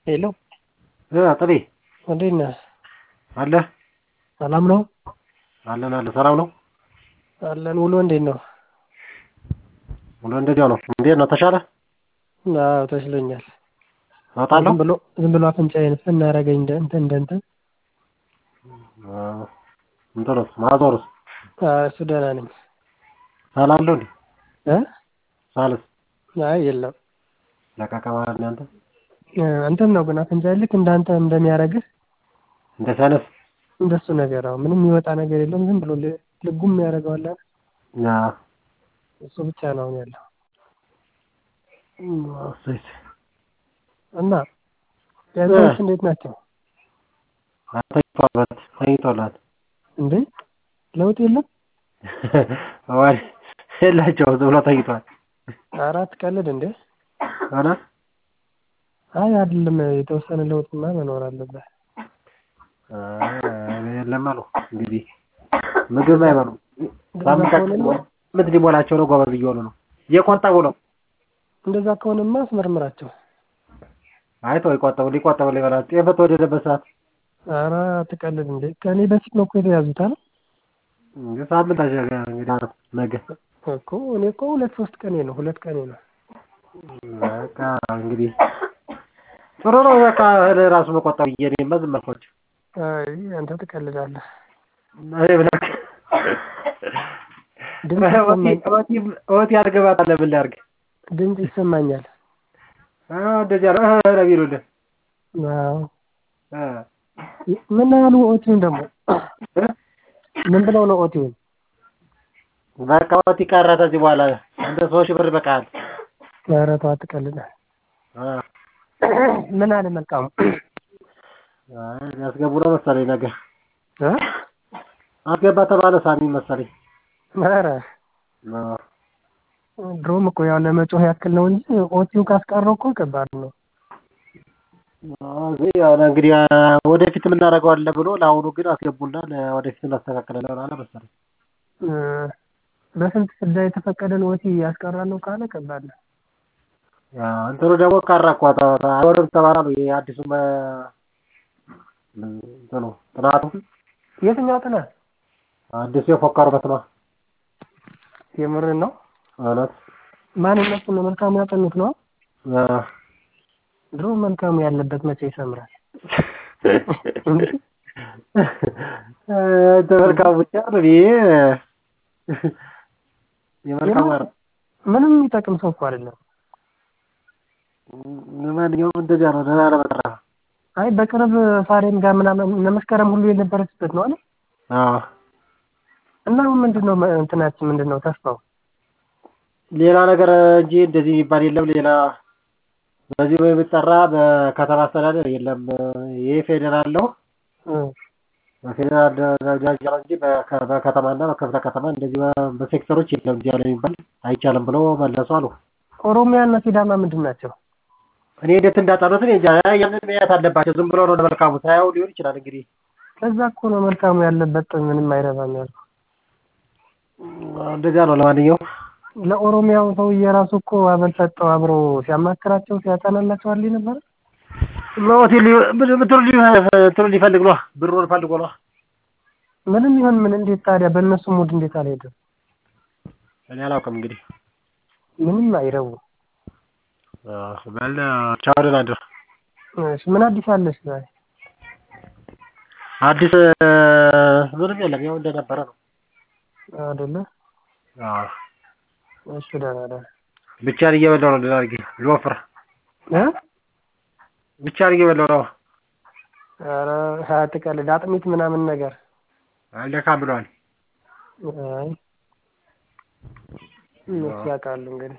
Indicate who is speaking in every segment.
Speaker 1: ሄሎ
Speaker 2: ጥቤ
Speaker 1: እንዴት ነህ?
Speaker 2: አለ
Speaker 1: ሰላም ነው?
Speaker 2: አለን አለ ሰላም ነው
Speaker 1: አለን። ውሎ እንዴት ነው?
Speaker 2: ውሎ እንደዚያው ነው። እንዴት ነው ተሻለ?
Speaker 1: አዎ ተሽሎኛል።
Speaker 2: እወጣለሁ
Speaker 1: ዝም ብሎ ዝም ብሎ አፍንጫዬን ስናረገኝ እንደ እንትን እንደ እንትን
Speaker 2: እንትኑስ ማዞሩስ
Speaker 1: አዎ፣ እሱ ደህና ነኝ።
Speaker 2: ሳላለሁ እንዴ
Speaker 1: እ
Speaker 2: ሳልስ
Speaker 1: አይ የለም
Speaker 2: ለቀቀ ማለት ነው። አንተ
Speaker 1: እ እንትን ነው ግን አፍንጫዬ ልክ እንዳንተ እንደሚያረግህ
Speaker 2: እንደ ሰነፍ
Speaker 1: እንደሱ ነገር አዎ፣ ምንም የሚወጣ ነገር የለም። ዝም ብሎ ል- ልጉም ያደርገዋል አይደል?
Speaker 2: ያ
Speaker 1: እሱ ብቻ ነው አሁን ያለው
Speaker 2: እሰይ
Speaker 1: እና ያንተዎች እንዴት ናቸው?
Speaker 2: ተኝቷል ተኝቷል።
Speaker 1: እንዴ ለውጥ የለም?
Speaker 2: ወይ የላቸውም ዝም ብሎ ተኝቷል።
Speaker 1: አራት ቀልድ እንዴ?
Speaker 2: ሆነ
Speaker 1: አይ አይደለም፣ የተወሰነ ለውጥማ መኖር አለበት።
Speaker 2: የለም አሉ እንግዲህ ምግብ አይበሉ
Speaker 1: እንደዛ
Speaker 2: ሳምንት
Speaker 1: ከሆነማ
Speaker 2: ምት ሊሞላቸው ነው። ጎበዝ እየሆኑ ነው እየቆጠቡ ነው።
Speaker 1: እንደዛ ከሆነማ አስመርምራቸው።
Speaker 2: አይቶ ይቆጠቡ ሊቆጠቡ ሊበላ ጤፍ በተወደደበት ሰዓት
Speaker 1: ኧረ አትቀልድ እንዴ! ከእኔ በፊት ነው እኮ የተያዙት አለ
Speaker 2: እንግዲህ ሳምንት አሸገ እንግዲህ አረ ነገ
Speaker 1: እኮ እኔ እኮ ሁለት ሶስት ቀኔ ነው ሁለት ቀኔ ነው።
Speaker 2: በቃ እንግዲህ ጥሩ ነው። በቃ እህል ራሱ መቆጠብ እየኔማ ዝም አልኳቸው።
Speaker 1: አይ አንተ ትቀልዳለህ።
Speaker 2: እኔ ብለህ
Speaker 1: ድምፅ ይሰማኝ
Speaker 2: ኦቲ ያድርገባታል ምን ላድርግ?
Speaker 1: ድምፅ ይሰማኛል።
Speaker 2: አዎ እንደዚያ ነው እህ ነው የሚሉልህ
Speaker 1: አዎ
Speaker 2: እ
Speaker 1: ምን ያህሉ ኦቲውን ደግሞ ምን ብለው ነው ኦቲውን?
Speaker 2: በቃ ኦቲ ቀረ። ከዚህ በኋላ አንተ ሶስት ሺህ ብር ይበቃሃል።
Speaker 1: ኧረ ተው አትቀልድ።
Speaker 2: አ
Speaker 1: ምን አለ መልካሙ
Speaker 2: አይ ሊያስገቡ ነው መሰለኝ ነገ
Speaker 1: እ
Speaker 2: አስገባ ተባለ ሳሚ መሰለኝ።
Speaker 1: ኧረ
Speaker 2: አዎ
Speaker 1: ድሮም እኮ ያው ለመጮህ ያክል ነው እንጂ ኦቲው ካስቀረው እኮ ከባድ ነው።
Speaker 2: አዎ ያው እንግዲህ ወደፊት የምናደርገዋለን ብሎ ለአሁኑ ግን አስገቡና ለወደፊት እናስተካክላለን አለ መሰለኝ።
Speaker 1: እ በስንት ፍዳ የተፈቀደን ኦቲ ያስቀራለሁ ካለ ከባድ ነው።
Speaker 2: ያው እንትኑ ደግሞ ቀረ እኮ ተ- ተ- አይሆንም ተባለ ነው ይሄ አዲሱ መ- እንትኑ ጥናቱ
Speaker 1: የትኛው ጥናት?
Speaker 2: አዲሱ የፎከሩበት ነው።
Speaker 1: የምርን ነው?
Speaker 2: እውነት
Speaker 1: ማን እነሱ ነው መልካሙ ያጠኑት ነው?
Speaker 2: አዎ
Speaker 1: ድሮ መልካሙ ያለበት መቼ ይሰምራል?
Speaker 2: ተመልካሙ ብቻ ነው ይሄ የመልካሙ
Speaker 1: የማ- ምንም የሚጠቅም ሰው እኮ አይደለም።
Speaker 2: ለማንኛውም እንደዚያ ነው። ደህና ለመጠራ
Speaker 1: አይ በቅርብ ፋሬም ጋር ምናምን እነ መስከረም ሁሉ የነበረችበት ነው አለ
Speaker 2: አዎ
Speaker 1: እና አሁን ምንድን ነው መ- እንትናችን ምንድን ነው ተስፋው?
Speaker 2: ሌላ ነገር እንጂ እንደዚህ የሚባል የለም። ሌላ በዚህ የሚጠራ በከተማ አስተዳደር የለም። ይህ ፌዴራል ነው።
Speaker 1: እ
Speaker 2: በፌዴራል ደረጃ ነው እንጂ በከ- በከተማና በክፍለ ከተማ እንደዚህ በ- በሴክተሮች የለም። እዚህ ያለ የሚባል አይቻልም ብሎ መለሱ አሉ።
Speaker 1: ኦሮሚያ እና ሲዳማ ምንድን ናቸው?
Speaker 2: እኔ እንዴት እንዳጠኑት እኔ እንጃ። ያንን መያት አለባቸው። ዝም ብሎ ነው ለመልካሙ ሳያው ሊሆን ይችላል እንግዲህ
Speaker 1: ከዛ እኮ ነው መልካሙ ያለበት ምንም አይረባም ያልኩህ።
Speaker 2: እንደዚያ ነው። ለማንኛውም
Speaker 1: ለኦሮሚያው ሰውዬ ራሱ እኮ አበል ሰጠው አብሮ ሲያማክራቸው ሲያጠናላቸው አለ ነበር።
Speaker 2: ሞት እንትኑ ሊፈልግ ነው ብሩን ፈልጎ ነው።
Speaker 1: ምንም ይሁን ምን እንዴት ታዲያ በእነሱ ሙድ እንዴት አልሄድም?
Speaker 2: እኔ አላውቅም እንግዲህ
Speaker 1: ምንም አይረቡ።
Speaker 2: በል ቻው፣ ደህና እደር።
Speaker 1: እሺ ምን አዲስ አለሽ ዛሬ?
Speaker 2: አዲስ ምንም የለም። ያው እንደነበረ ነው።
Speaker 1: አይደለ?
Speaker 2: አዎ
Speaker 1: እሺ ደህና ደህና
Speaker 2: ብቻዬን እየበላሁ ነው። ደህና አድርጌ ልወፍር።
Speaker 1: እ
Speaker 2: ብቻዬን እየበላሁ ነው።
Speaker 1: ኧረ አትቀልድ። አጥሚት ምናምን ነገር
Speaker 2: አልደካም ብለዋል።
Speaker 1: አይ እነሱ ያውቃሉ እንግዲህ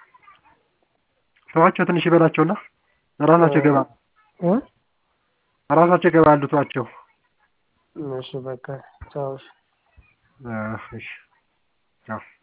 Speaker 2: ተዋቸው፣ ትንሽ ይበላቸውና ራሳቸው ይገባሉ።
Speaker 1: እ
Speaker 2: ራሳቸው ይገባሉ። ተዋቸው።
Speaker 1: እሺ በቃ ቻው። እሺ።
Speaker 2: እሺ ቻው።